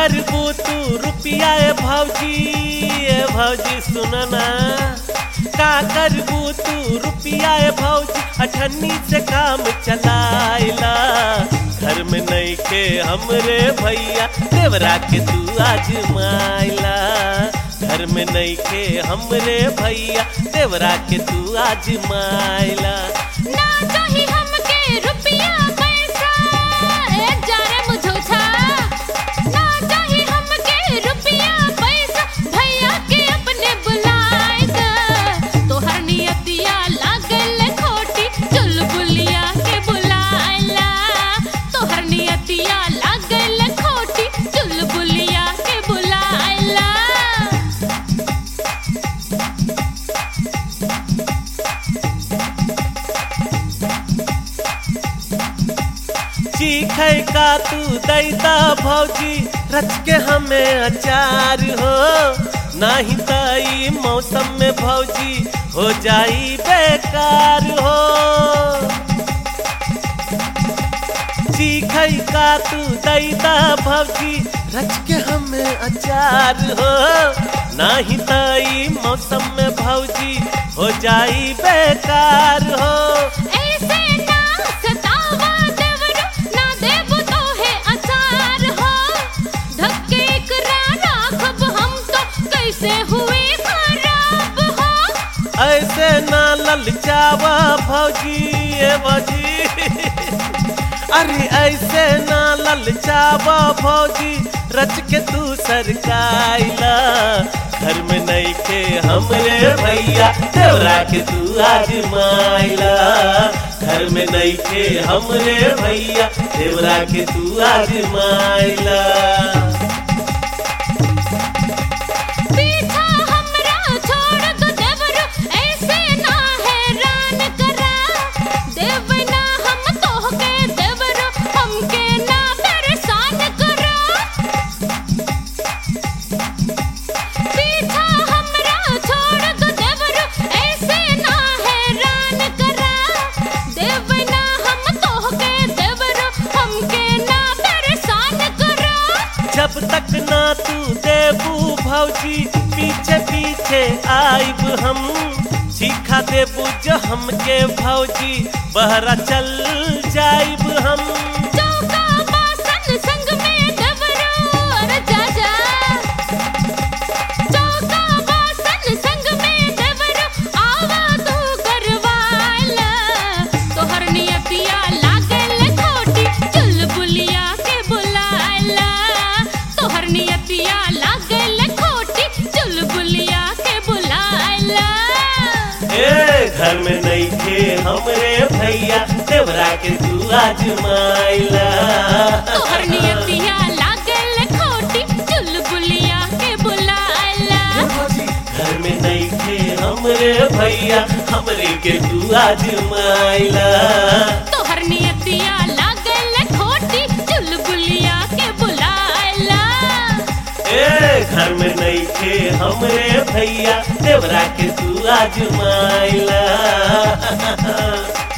करबू तू रुपिया ए भौजी ए भौजी सुनना का करबू तू रुपिया ए भौजी अठन्नी से काम चलाइला घर में नहीं के हमरे भैया देवरा के तू आजमाइला घर में नहीं के हमरे भैया देवरा के तू आजमाइला ना चाही हमके रुपया पैसा ए जाने मुझोछा ना चाही हमके रुपया पैसा भैया के अपने बुलाए द तोहर नियतिया लागल खोटी चुलबुलिया के बुलाएला तोहर नियतिया लागल खोटी चुलबुलिया के बुलाएला चीखे का तू दैता भौजी रच के हमें अचार हो नाही तई मौसम में भौजी हो जाई बेकार हो चीखे का तू दैता भौजी रच के हमें अचार हो नाही तई मौसम में भौजी हो जाई बेकार हो ऐसे ना सतावा देवरो ना देबो तोहे अचार हो धक्के एकरा राखब हम तो कैसे हुए खराब हो ऐसे ना ललचावा भौजी ए भौजी अरे ऐसे ना ललचावा भौजी रच के तू सरकाइला घर में नहीं के हमरे भैया देवरा के तू आजमाइला घर में नहीं के हमरे भैया देवरा के तू आजमाइला पीछा हमरा छोड़ दो देवरो ऐसे ना हैरान करा देव ना हम तोहके देवरो हमके ना परेशान करा पीछा हमरा छोड़ दो देवरो ऐसे ना हैरान करा देव ना हम तोहके देवरो हमके ना परेशान करा जब तक ना तू देबू भौजी पीछे पीछे आइब हम सीखा देबू जो हमके भौजी बहरा चल जाइब हम चौका बासन संग में देवरो अरे जा जा चौका बासन संग में देवरो आवा तू करवाला तोहर नियतिया लागल खोटी चुलबुलिया के बुलाला तोहर नियतिया लागल खोटी चुलबुलिया के बुलाला ए घर में नहीं थे हमरे भैया देवरा के तू आजमाइला तोहर नियतिया लागल खोटी चुलबुलिया के बुलाला घर में नहीं थे हमरे भैया हमरे के तू आजमाइला तोहर नियतिया लागल खोटी चुलबुलिया के बुलाला ए घर में नहीं थे हमरे भैया देवरा के तू आजमाइला